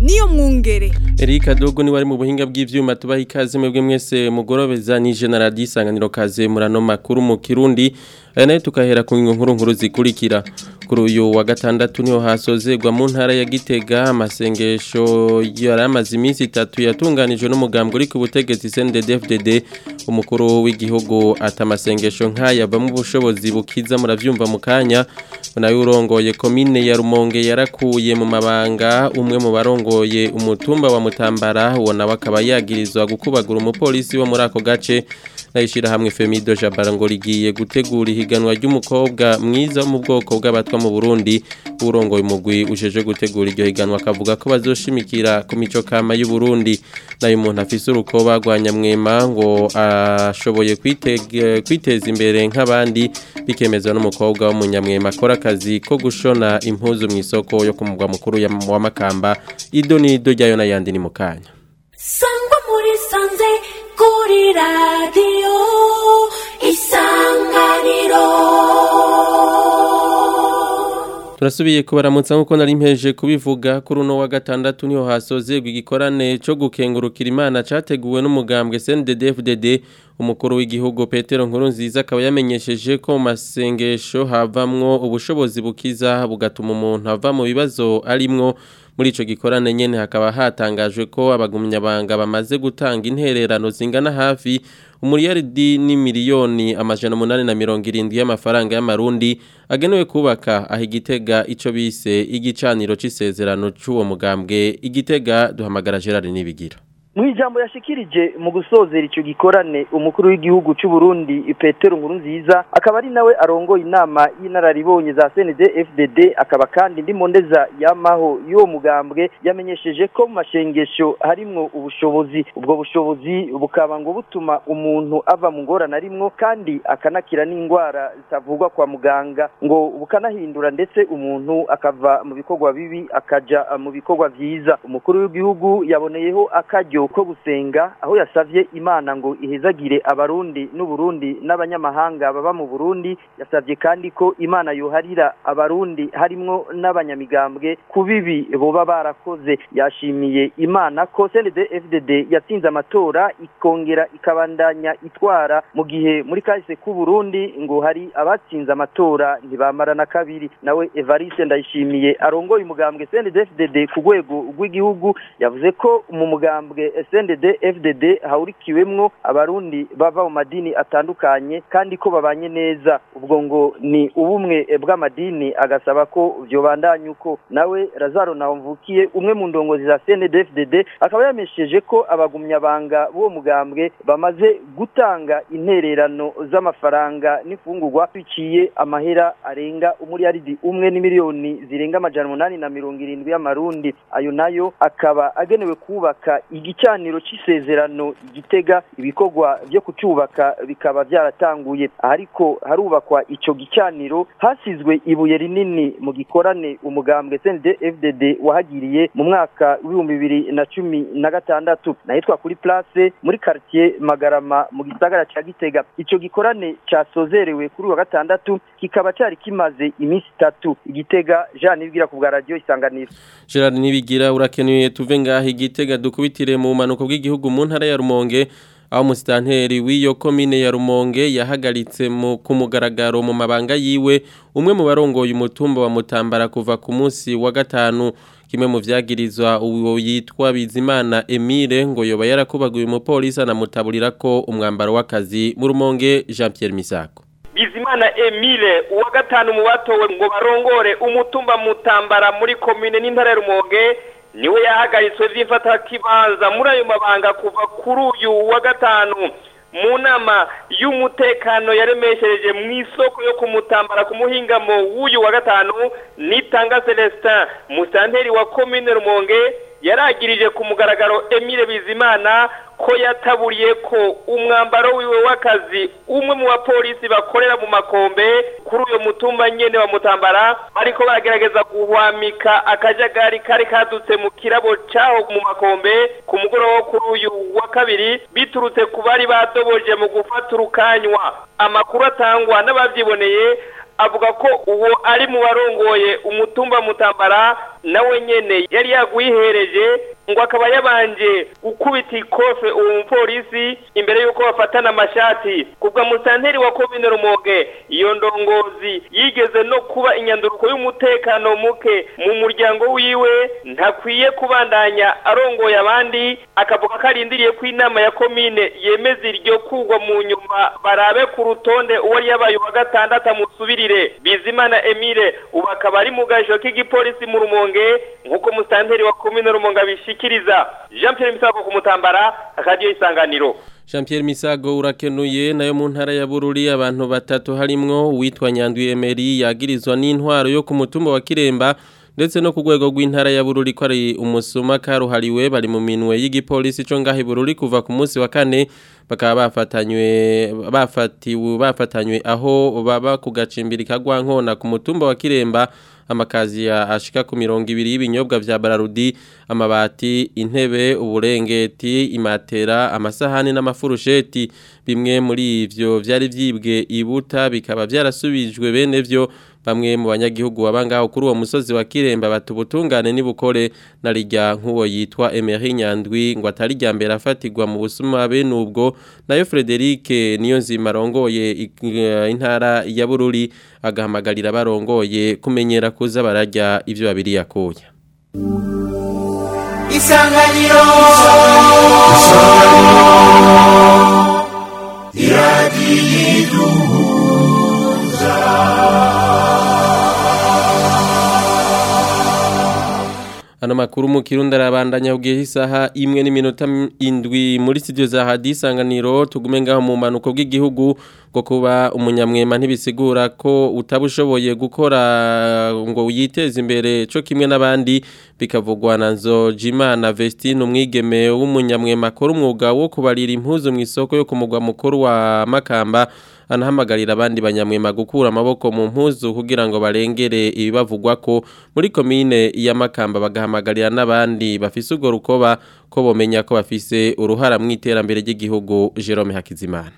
niyo mwungere Erika Dogo ni wari mu buhinga bw'ivyuma tubaha ikaze mwebwe mwese mugorobeza ni General Disanganiro kaze murano makuru mu Kirundi aya nayo tukahera ku nkuru nkuru zikurikira kuri uyu wa gatandatu niho hasozerwa mu ntara ya Gitega amasengesho yaramaze iminsi itatu yatunganijwe n'umugambwe uri ku butegetsi CNDD-FDD umukuru w'igihugu atamasengesho nk'aya ava mu bushobozi bukiza muravyumva mu kanya nayo urongoye komine ya Rumonge yarakuye mu mabanga umwe mu barongoye umutumba wa Mutambara uwo nawe akaba yagirizwa gukubagura umupolisi wo muri ako gace nayishira hamwe Femido Jabara ngo rigiye gutegura ihiganwa ry'umukobwa mwiza wo mu bwoko bw'abatwa mu Burundi urongoye umugwi ujeje gutegura iryo higanwa akavuga ko bazoshimikira ku mico kama y'u Burundi nayo umuntu afise urukoba rwanyamwema ngo ashoboye kwitega kwiteza imbere nk'abandi bikemezwa n'umukobwa w'umunyamwema akora akazi ko gushona impuzu mu isoko yo ku mugwa mukuru wa Makamba ido nido ryayo n'ayandi ni mu kanya sangwa muri sanze kuri radiyo isanganiro turasubiye kubaramutsa nk'uko nari mpeje kubivuga kuri uno wa gatandatu niho hasozerwa igikorane cyo gukengurukira imana cyateguwe n'umugambwe CNDD-FDD umukuru w'igihugu Petero Nkurunziza akaba yamenyesheje ko mu masengesho havamwo ubushobozi bukiza bugatuma umuntu ava mu bibazo arimwo muri ico gikorane nyene hakaba hatangajwe ko abagumyabanga bamaze gutanga intererano zingana hafi umuriyaridi ni miliyoni amajana umunani na mirongo irindwi y'amafaranga y'amarundi agenewe kubaka aho igitega ico bise igicaniro c'isezerano c'uwo mugambwe igitega duhamagara Gerard Nibigira mu ijambo yashikirije mu gusozera icyo gikorane umukuru w'igihugu cy'u Burundi Petero Nkurunziza akaba ari nawe arongoye inama y'inararibonye za CND FDD akaba kandi ndi mondeza yamaho y'uwo mugambwe yamenyesheje ko mu mashengesho harimwo ubushobozi ubwo bushobozi bukaba ngo butuma umuntu ava mu ngorane arimwo kandi akanakira n'indwara zitavugwa kwa muganga ngo bukanahindura ndetse umuntu akava mu bikorwa bibi akaja mu bikorwa vyiza umukuru w'igihugu yaboneyeho akaryo ko gusenga aho yasavye imana ngo ihezagire abarundi n'uburundi n'abanyamahanga baba mu burundi yasavye kandi ko imana yoharira abarundi harimwo n'abanyamigambwe ku bibi boba barakoze yashimiye imana ko cnd fdd yatsinze amatora ikongera ikabandanya itwara mu gihe muri kahise k'u burundi ngo hari abatsinze amatora ntibamara na kabiri nawe evariste ndayishimiye arongoye umugambwe cnd fdd ku rwego rw'igihugu yavuze ko mu mugambwe SNDD FDD hahurikiwemwo abarundi bava mu madini atandukanye kandi ko babanye neza ubwo ngo ni ubumwe bw'amadini agasaba ko vyobandanya uko nawe Lazaro Nahomvukiye umwe mu ndongozi za SNDD FDD akaba yamesheje ko abagumyabanga b'uwo mugambwe bamaze gutanga intererano z'amafaranga n'ifungurwa biciye amahera arenga umuriyaridi umwe n'imiliyoni zirenga amajana umunani na mirongo irindwi y'amarundi ayo nayo akaba agenewe kubaka igicaniro c'isezerano igitega ibikorwa byo kucubaka bikaba byaratanguye ariko harubakwa ico gicaniro hasizwe ibuye rinini mu gikorane umugambwe CND FDD wahagiriye mu mwaka w'ibihumbi bibiri na cumi na gatandatu nahitwa kuri place muri quartier Magarama mu gisagara ca Gitega ico gikorane casozerewe kuri wa gatandatu kikaba cari kimaze iminsi itatu igitega Jean Nibwira ku bwa radio isanganiro Gerard Nibigira urakenuye tuve ngaho igitega dukubitire mu manuko bw'igihugu mu ntara ya Rumonge aho musitanteri w'iyo komine ya Rumonge yahagaritse mu ku mugaragaro mu mabanga yiwe umwe mu barongoye umutumba wa Mutambara kuva ku munsi wa gatanu kimwe mu vyagirizwa uwo yitwa Bizimana Emile ngo yoba yarakubaguye umupolisi anamutaburira ko umwambaro w'akazi mu Rumonge Jean Pierre Misako Bizimana Emile uwa gatanu mu batowe ngo barongore umutumba Mutambara muri komine n'intara ya Rumonge niwe yahagaritswe vy'imfata kibanza muri ayo mabanga kuva kuri uyu wa gatanu mu nama y'umutekano yaremeshereje mu isoko yo kumutambara ku muhingamo w'uyu wa gatanu nitanga Celestin musanteri wa komine Rumonge yaragirije ku mugaragaro Emile Bizimana ko yataburiye ko umwambaro wiwe w'akazi umwe mu bapolisi bakorera mu makombe kuri uyo mutumba nyene wa mutambara ariko baragerageza guhwamika akajagari kari kadutse mu kirabo caho mu makombe ku mugoroba wo kuri uyu wa kabiri biturutse ku bari badoboje mu gufata urukanywa amakuru atangwa n'abavyiboneye avuga ko uwo ari mu barongoye umutumba mutambara nawe nyene yari yaguyihereje ngo akaba yabanje gukubita ikofe uwo mupolisi imbere y'uko bafatana amashati kubwa musanteri wa komine rumoge iyo ndongozi yigeze no kuba inyanduruko y'umutekano muke mu muryango wiwe ntakwiye kubandanya arongoye abandi akavuga ko arindiriye ko inama ya komine yemeza iryo kugwa mu nyuma barabe ku rutonde uwo yabaye uwa gatandatu amusubirire bizimana emile ubu akaba ari mu gajoro k'igipolisi mu rumonge nk'uko musanteri wa komine rumonge abishikiriza jean pierre misago ku mutambara akadiyo isanganiro Jean Pierre Misago urakenuye nayo mu ntara ya Bururi abantu batatu harimwo uwitwa Nyandwi Emery yagirizwa n'intwaro yo ku mutumba wa Kiremba ndetse no ku rwego rw'intara ya Bururi ko ari umusuma karuhariwe bari mu minwe y'igipolisi cyo ngahe Bururi kuva ku munsi wa kane bakaba bafatanywe bafatiwe bafatanywe aho baba ku gacimbiri kagwa nkona ku mutumba wa Kiremba amakazi ya ashika ku mirongo ibiri y'ibinyobwa vya Bararudi amabati intebe uburengeti imatera amasahani n'amafurusheti bimwe muri ivyo vyari vyibwe ibuta bikaba vyarasubijwe bene vyo bamwe mu banyagihugu babangaho kuri uwo musozi wa Kiremba batubutungane nibukore narijya nkuwo yitwa Emery Nyandwi ngo atari rya mbere afatirwa mu busuma be nubwo nayo Frederic niyo nzima rongoye intara ya Bururi agahamagarira barongoye kumenyera kuza barajya ivyo babiri yakoya Isanganiro Ano makuru mu kirundi arabandanya ugiye isaha imwe n'iminota indwi muri studio za hadi isanganiro tugume ngaho mu manuko bw'igihugu ngo kuba umunyamwema ntibisigura ko utabushoboye gukora ngo yiteze imbere cyo kimwe n'abandi bikavugwa na Nzojimana Vestine umwigeme w'umunyamwema akora umwuga wo kubarira impuzu mu isoko yo ku mugwa mukuru wa Makamba anahamagarira abandi banyamwema gukura amaboko mu mpuzu kugira ngo barengere ibibavugwa ko muri komine ya Makamba bagahamagarira n'abandi bafise urwo rukoba ko bomenya ko bafise uruhara mu iterambere ry'igihugu Jerome Hakizimana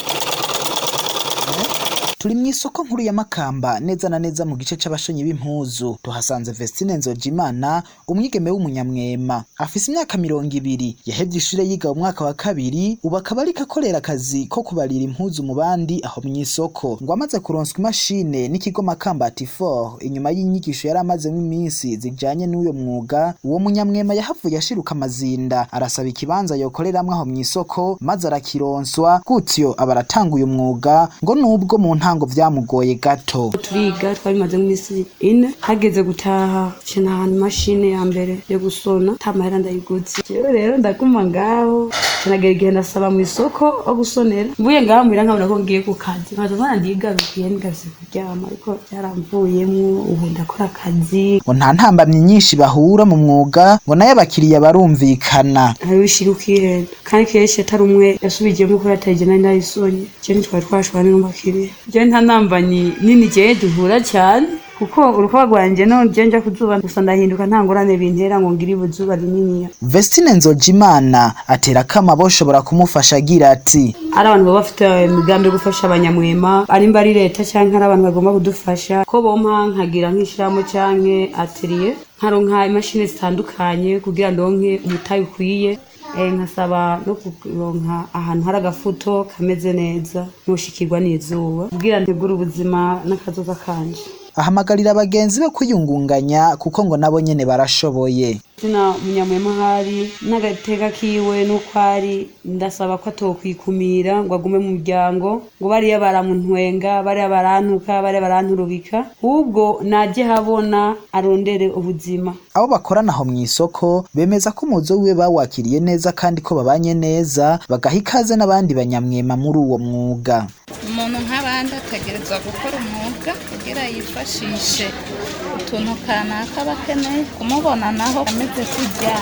turi mu isoko nkuru ya Makamba neza na neza mu gice c'abashonyi b'impuzu tuhasanze Vestine Nzojimana umwigeme w'umunyamwema afise imyaka mirongo ibiri yahevye ishure yiga mu mwaka wa kabiri ubu akaba ariko akorera akazi ko kubarira impuzu mu bandi aho mu isoko ngo amaze kuronswa imashine n'ikigo Makamba Atifor inyuma y'inyigisho yari amazemo iminsi zijanye n'uyo mwuga uwo munyamwema yahavuye ashiruka amazinda arasaba ikibanza yokoreramwo aho mu isoko maze arakironswa gutyo aba aratanga uyu mwuga ngo nubwo mu nta ntango vyamugoye gato turiga twabimaze nk'imisi ine hageze gutaha cina ahantu imashine ya mbere yo gusona ta mahera ndayiguze jewe rero ndaguma ngaho cinagera igihe ndasaba mu isoko aho gusonera mvuye ngaho muhira nkabona ko ngiye ku kazi nkaza mbona ndigarukiye nigavye kuryama ariko vyaramvuyemwo ubu ndakora akazi ngo nta ntambamyi nyinshi bahura mu mwuga ngo nayo abakiriya barumvikana hariho ishira ukihenda kandi kenshi atari umwe yasubijiyemo ko yataye nari nayisonye je ntitwari twashwana n'umukiriya je nta nambanyi nini je duhura cyane kuko urukuba rwanje no je nja kuzuba gusa ndahinduka nta ngorane bintera ngo ngire ibuzuba rininiya Vestine Nzojimana atera kama boshobora kumufasha agira ati ari abantu baba bafite imigambi yo gufasha abanyamwema ari mba ari leta canke ari abantu bagomba kudufasha ko bompa nkagira nk'ishiramo canke atelier nkaronka imashini zitandukanye kugira ndonke umutayi ukwiye eh, nkasaba no kuronka ahantu hari agafuto kameze neza ntushikirwa n'izuba kugira ntegure ubuzima n'akazoza kanje ahamagarira abagenzi be kwiyungunganya kuko ngo nabo nyene barashoboye zina munyamwema hari n'agateka kiwe n'uko ari ndasaba ko atokwikumira ngo agume mu muryango ngo bariya baramuntwenga bariya barantuka bariya baranturubika ahubwo najye habona arondere ubuzima abo bakorana aho mu isoko bemeza ko umuzo wiwe bawakiriye neza kandi ko babanye neza bagaha ikaze n'abandi banyamwema muri uwo mwuga umuntu nk'abandi ategerezwa gukora umwuga kugira yifashishe utuntu kanaka aba akeneye kumubona naho ameze kujya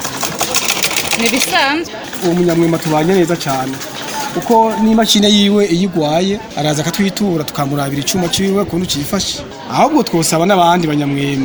ni bisanzwe uwo munyamwema tubanye neza cyane kuko n'imashini yiwe iyo igwaye araza akatwitura tukamurabira icyuma cyiwe ukuntu cyifashe ahubwo twosaba n'abandi banyamwema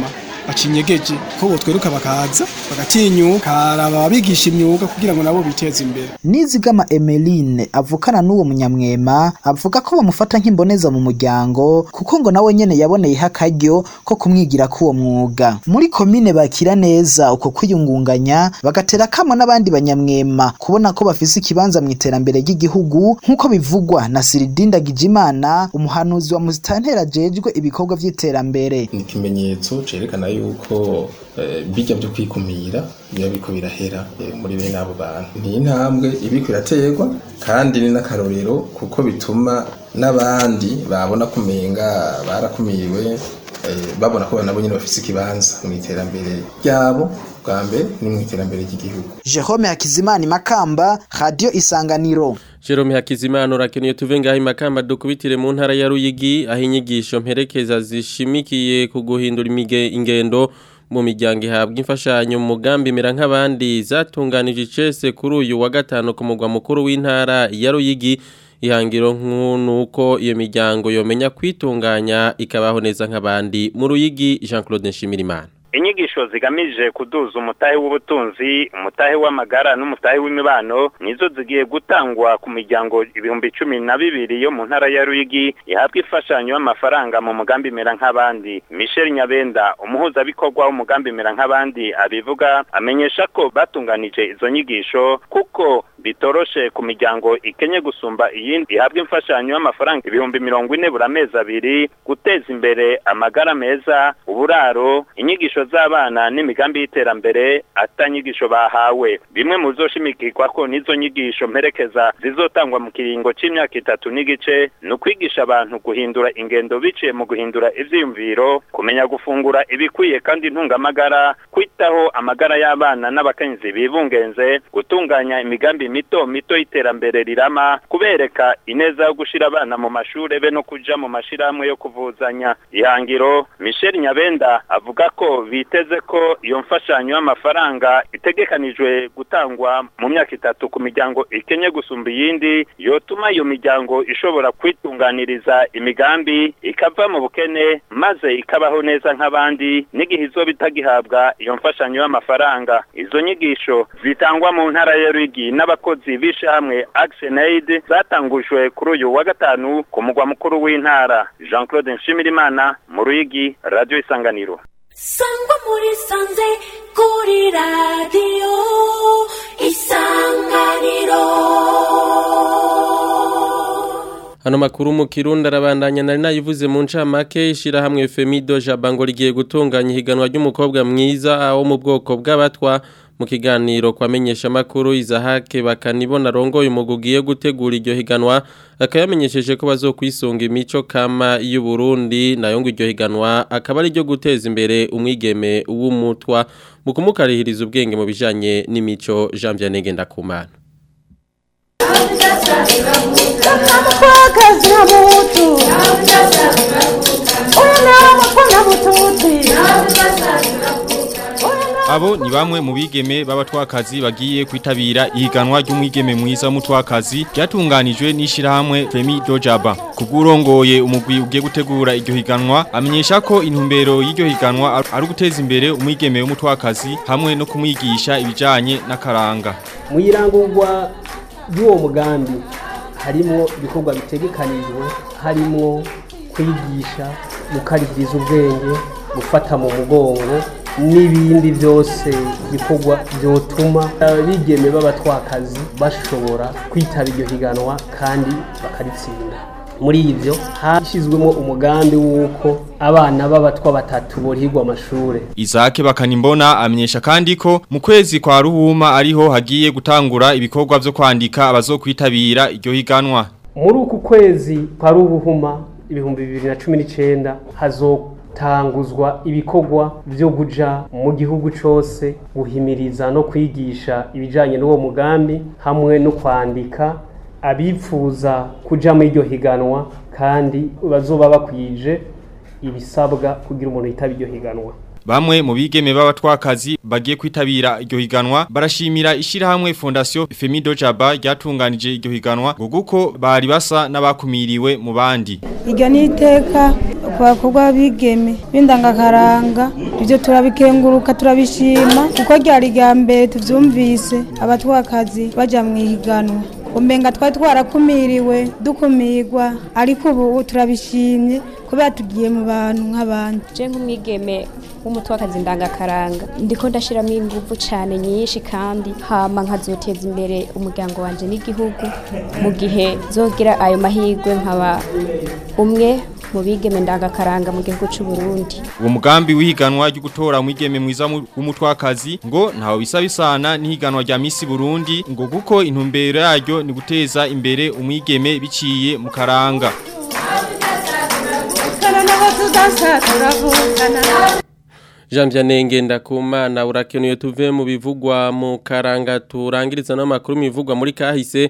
bacinyegeje ko botweruka bakaza bagatinyuka haraba abigisha imyuga kugira ngo nabo biteze imbere Nizigama Emeline avukana n'uwo munyamwema avuga ko bamufata nk'imboneza mu muryango kuko ngo nawe nyene yaboneyeho akaryo ko kumwigira k'uwo mwuga muri komine bakira neza uko kwiyungunganya bagatera kamo n'abandi banyamwema kubona ko bafise ikibanza mu iterambere ry'igihugu nk'uko bivugwa na Siridinda Gijimana umuhanuzi wa Muzitantera ajejwe ibikorwa vy'iterambere ni ikimenyetso cerekana yuko eh, bijya byo kwikumira biba biko birahera eh, muri bene abo bantu ni intambwe ibiko iraterwa kandi ni n'akarorero kuko bituma n'abandi babona kumenga barakumiriwe eh, babona ko nabo nyine bafise ikibanza mu iterambere ryabo bwa mbere ni mu iterambere ry'igihugu Jerome Hakizimana Makamba Radio Isanganiro Jerome Hakizimana urakeneye tuve ngaho imakamba dukubitire mu ntara ya Ruyigi aho inyigisho mperekeza zishimikiye ku guhindura imige ingendo mu miryango ihabwa imfashanyo mu mugambi mera nk'abandi zatunganije icese kuri uyu wa gatanu ku mugwa mukuru w'intara ya Ruyigi ihangiro nk'uko iyo miryango yomenya kwitunganya ikabaho neza nk'abandi mu Ruyigi Jean Claude Nshimirimana inyigisho zigamije kuduza umutahe w'ubutunzi umutahe w'amagara n'umutahe w'imibano nizo zigiye gutangwa ku miryango ibihumbi cumi na bibiri yo mu ntara ya Ruyigi ihabwa imfashanyo y'amafaranga mu mugambi mera nk'abandi Michel Nyabenda umuhuzabikorwa w'umugambi mera nk'abandi abivuga amenyesha ko batunganije izo nyigisho kuko bitoroshe ku miryango ikenye gusumba iyindi ihabwa imfashanyo y'amafaranga ibihumbi mirongo ine buri amezi abiri guteza imbere amagara meza uburaro inyigisho z'abana n'imigambi y'iterambere atanyigisho bahawe bimwe mu zoshimikirwa ko n'izo nyigisho mperekeza zizotangwa mu kiringo c'imyaka itatu n'igice ni ukwigisha abantu guhindura ingendo biciye mu guhindura ivyiyumviro kumenya gufungura ibikwiye kandi ntungamagara kwitaho amagara y'abana n'abakenyezi bibungenze gutunganya imigambi mito mito y'iterambere rirama kubereka ineza yo gushira abana mu mashure be no kuja mu mashirahamwe yo kuvuzanya ihangiro Michel Nyabenda avuga ko biteze ko iyo mfashanyo y'amafaranga itegekanijwe gutangwa mu myaka itatu ku miryango ikenye gusumba iyindi yotuma iyo miryango ishobora kwitunganiriza imigambi ikava mu bukene maze ikabaho neza nk'abandi n'igihe izoba itagihabwa iyo mfashanyo y'amafaranga izo nyigisho zitangwa mu ntara ya Rwigi n'abakozi b'ishamwe Action Aid zatangujwe kuri uyu wa gatanu ku mugwa mukuru w'intara Jean Claude Nshimirimana mu Rwigi Radio Isanganiro sangwa muri sanze kuri radiyo isanganiro Hano makuru mu Kirundi arabandanya nari nayivuze mu ncamake ishirahamwe Femido Jabango rigiye gutunganya ihiganwa ry'umukobwa mwiza wo mu bwoko bw'abatwa mu kiganiro kwamenyesha makuru izahake bakanibona rongoye umugugiye gutegura iryo higanwa akayamenyesheje ko bazokwisunga imico kama y'u Burundi nayo ngo iryo higanwa akaba ari ryo guteza imbere umwigeme w'umutwa mu kumukarihiriza ubwenge mu bijanye n'imico Jean Vianney Ndakumana Abo ni bamwe mu bigeme b'abatwakazi bagiye kwitabira ihiganwa ry'umwigeme mwiza w'umutwakazi ryatunganijwe n'ishirahamwe Femi Dojaba. Kugurongoye umugwi ugiye gutegura iryo higanwa amenyesha ko intumbero y'iryo higanwa ari uguteza imbere umwigeme w'umutwakazi hamwe no kumwigisha ibijanye n'akaranga. Mu irangurwa y'uwo mugambi harimo ibikorwa bitegekanijwe harimo kwigisha gukaririza ubwenge gufata mu mugongo n'ibindi byose bikorwa byotuma abigeme b'abatwakazi bashobora kwitaba iryo higanwa kandi bakaritsinda muri ibyo hashyizwemo umugambi w'uko abana b'abatwa batatu borihirwa amashuri Isake bakanimbona amenyesha kandi ko mu kwezi kwa ruhuma ariho hagiye gutangura ibikorwa byo kwandika abazokwitabira iryo higanwa muri uku kwezi kwa ruhuma ibihumbi bibiri na cumi n'icyenda hazotanguzwa ibikorwa byo guja mu gihugu cyose guhimiriza no kwigisha ibijyanye n'uwo mugambi hamwe no kwandika abifuza kuja muri iryo higanwa kandi bazoba bakwije ibisabwa kugira umuntu yitaba iryo higanwa Bamwe mu bigeme b'abatwakazi bagiye kwitabira iryo higanwa barashimira ishirahamwe Fondation Femido Jaba ryatunganije iryo higanwa ngo guko bari basa n'abakumiriwe mu bandi. Iryo ni iteka ku bakobwa b'abigeme b'indangakaranga ibyo turabikenguruka turabishima kuko ryari rya mbere tuvyumvise abatwakazi baja mu ihiganwa umenga twari twarakumiriwe dukumirwa ariko ubu turabishimye kubera tugiye mu bantu nk'abandi je nk'umwigeme w'umutwakazi ndangakaranga ndiko ndashiramo ingufu cyane nyinshi kandi hama nkazoteza imbere umuryango wanje n'igihugu mu gihe zogira ayo mahirwe nkaba umwe mu bigeme ndangakaranga mu gihugu cy'u Burundi uwo mugambi w'ihiganwa ryo gutora umwigeme mwiza mu- w'umutwakazi ngo ntawe bisa bisana n'ihiganwa rya Miss Burundi ngo kuko intumbero yaryo ni guteza imbere umwigeme biciye mu karanga Jean Vianney Ngendakumana urakenuye tuve mu bivugwa mu karanga turangiriza n'amakuru mivugwa muri kahise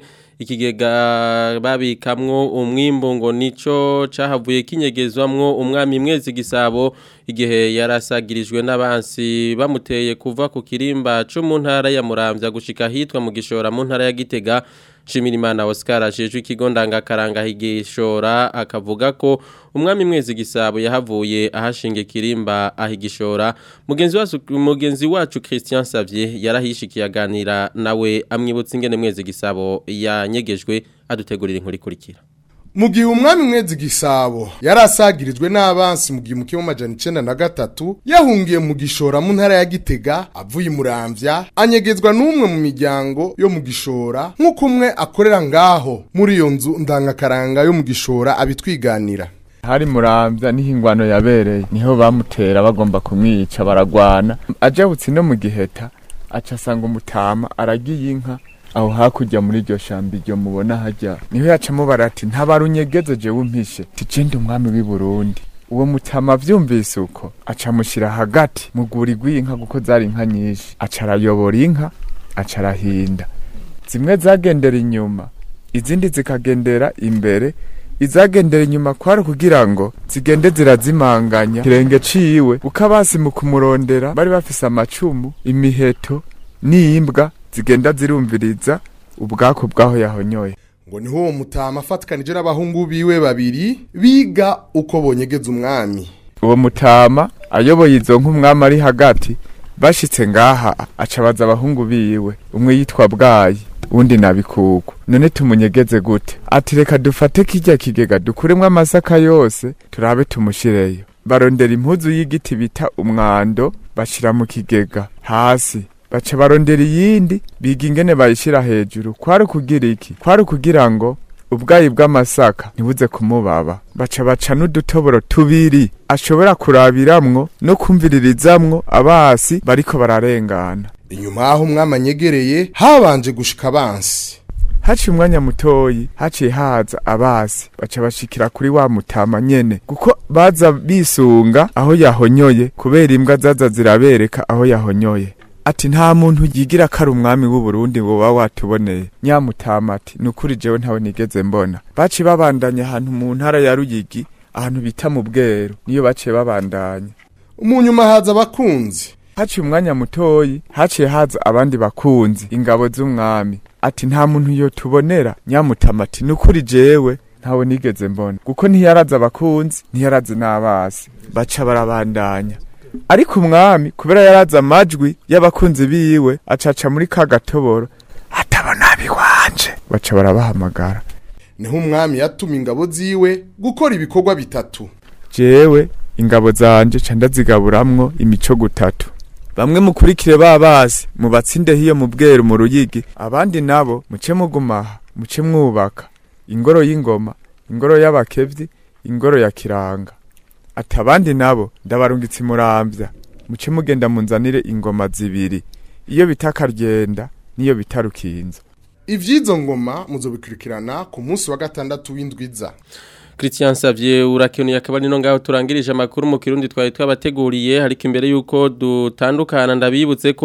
ikigega babikamwo umwimbo ngo nico cahavuye kinyegezwamwo umwami mwezi gisabo igihe yarasagirijwe n'abansi bamuteye kuva ku kirimba cyo mu ntara ya Muramvya gushika hitwa mu gishora mu ntara ya Gitega Shimirimana Oscar ajejwe ikigo ndangakaranga higishora akavuga ko umwami mwezi gisabo yahavuye ahashinga ikirimba ahigishora mugenzi wacu mugenzi wacu Christian Savier yarahishikiye aganira nawe amwibutsa ingene mwezi gisabo yanyegejwe adutegurira inkuru ikurikira mu gihe umwami mwezi gisabo yari asagirijwe n'abansi mu gihe umukimu amajana icenda na gatatu yahungiye mu gishora mu ntara ya gitega avuye imuramvya anyegezwa n'umwe mu miryango yo mu gishora nk'uko umwe akorera ngaho muri iyo nzu ndangakaranga yo mu gishora abitwiganira hari muramvya niho ingwano yabereye niho bamutera bagomba kumwica baragwana ajabutse no mu giheta aca asanga umutama aragiye inka aho hakurya muri iryo shamba iryo mubona hajya niho yacamo barati ntabarunyegeze jewe umpishe tijende umwami w'i Burundi uwo mutama avyumvise uko aca amushyira hagati mu rwuri rw'inka kuko zari inka nyinshi aca arayobora inka aca arahinda zimwe zagendera inyuma izindi zikagendera imbere izagendera inyuma kwari kugira ngo zigende zirazimanganya kirenge ciwe uko abasi mu kumurondera bari bafise amacumu imiheto n'imbwa zigenda zirumviriza ubwako bwaho yahonyoye ngo niho uwo mutama afatikanije n'abahungu biwe babiri biga uko bonyegeza umwami uwo mutama ayoboye izo nk'umwami ari hagati bashitse ngaha aca abaza abahungu biwe umwe yitwa bwayi undi nabikuku none tumunyegeze gute ati reka dufate kirya kigega dukuremwo amasaka yose turabe tumushireyo barondera impuzu y'igiti bita umwando bashira mu kigega hasi baca barondera iyindi biga ingene bayishira hejuru kwari kugira iki kwari kugira ngo ubwayi bw'amasaka ntibuze kumubaba baca baca n'udutoboro tubiri ashobora kurabiramwo no kumviririzamwo abasi bariko bararengana inyuma y'aho umwami anyegereye habanje gushika abansi haciye umwanya mutoyi haciye haza abasi baca bashikira kuri wa mutama nyene kuko baza bisunga aho yahonyoye kubera imbwa zaza zirabereka aho yahonyoye ati nta muntu yigira ko ari umwami w'u Burundi ngo baba watuboneye nyamutama ati nukuri jewe ntawe nigeze mbona baciye babandanya ahantu mu ntara ya Ruyigi ahantu bita mu bweru niyo baciye babandanya mu nyuma haza abakunzi haciye umwanya mutoyi haciye haza abandi bakunzi ingabo z'umwami ati nta muntu yo tubonera nyamutama ati nukuri jewe ntawe nigeze mbona kuko ntiyaraza abakunzi ntiyaraza n'abasi baca barabandanya ariko umwami kubera yaraza amajwi y'abakunzi biwe acaca muri ka gatoboro atabona biwanje baca barabahamagara niho umwami yatuma ingabo ziwe gukora ibikorwa bitatu jewe ingabo zanje ca ndazigaburamwo imico gutatu bamwe mukurikire babasi mubatsinde hiyo mu bweru mu ruyigi abandi nabo muce mugumaha muce mwubaka ingoro y'ingoma ingoro y'abakevyi ingoro ya kiranga ati abandi nabo ndabarungitse imurambya muce mugenda munzanire ingoma zibiri iyo bita karyenda niyo bita rukinzo ivy'izo ngoma muzobikurikirana ku munsi wa gatandatu w'indwiza Christian Savier urakenuye akaba nino ngaho turangirije amakuru mu kirundi twari twabateguriye ariko imbere yuko dutandukana ndabibutse ko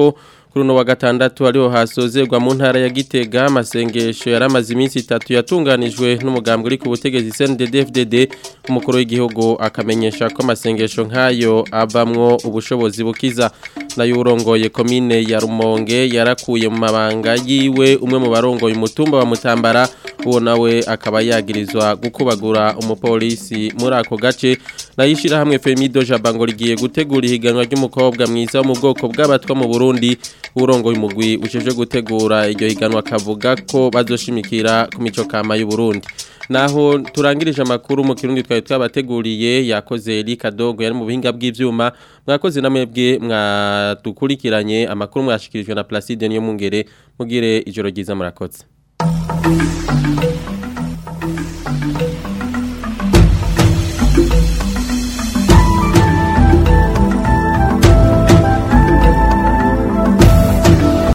kuri uno wa gatandatu ariho hasozerwa mu ntara ya Gitega amasengesho yaramaze iminsi itatu yatunganijwe n'umugambwe uri ku butegetsi CNDD-FDD umukuru w'igihugu akamenyesha ko amasengesho nk'ayo avamwo ubushobozi bukiza nayo urongoye komine ya Rumonge yarakuye mu mabanga yiwe umwe mu barongoye umutumba wa Mutambara uwo nawe akaba yagirizwa gukubagura umupolisi muri ako gace nayishira hamwe Femido Jabango rigiye gutegura ihiganwa ry'umukobwa mwiza wo mu bwoko bw'abatwa mu Burundi urongoye umugwi uceje gutegura iryo higanwa kavuga ko bazoshimikira ku mico kama y'u Burundi naho turangirije amakuru mu kirundi twari twabateguriye yakoze Erika Dogo yari mu buhinga bw'ivyuma mwakoze namwebwe mwadukurikiranye amakuru mwashikirijwe na Placide niyo mungere mugire ijoro ryiza murakoze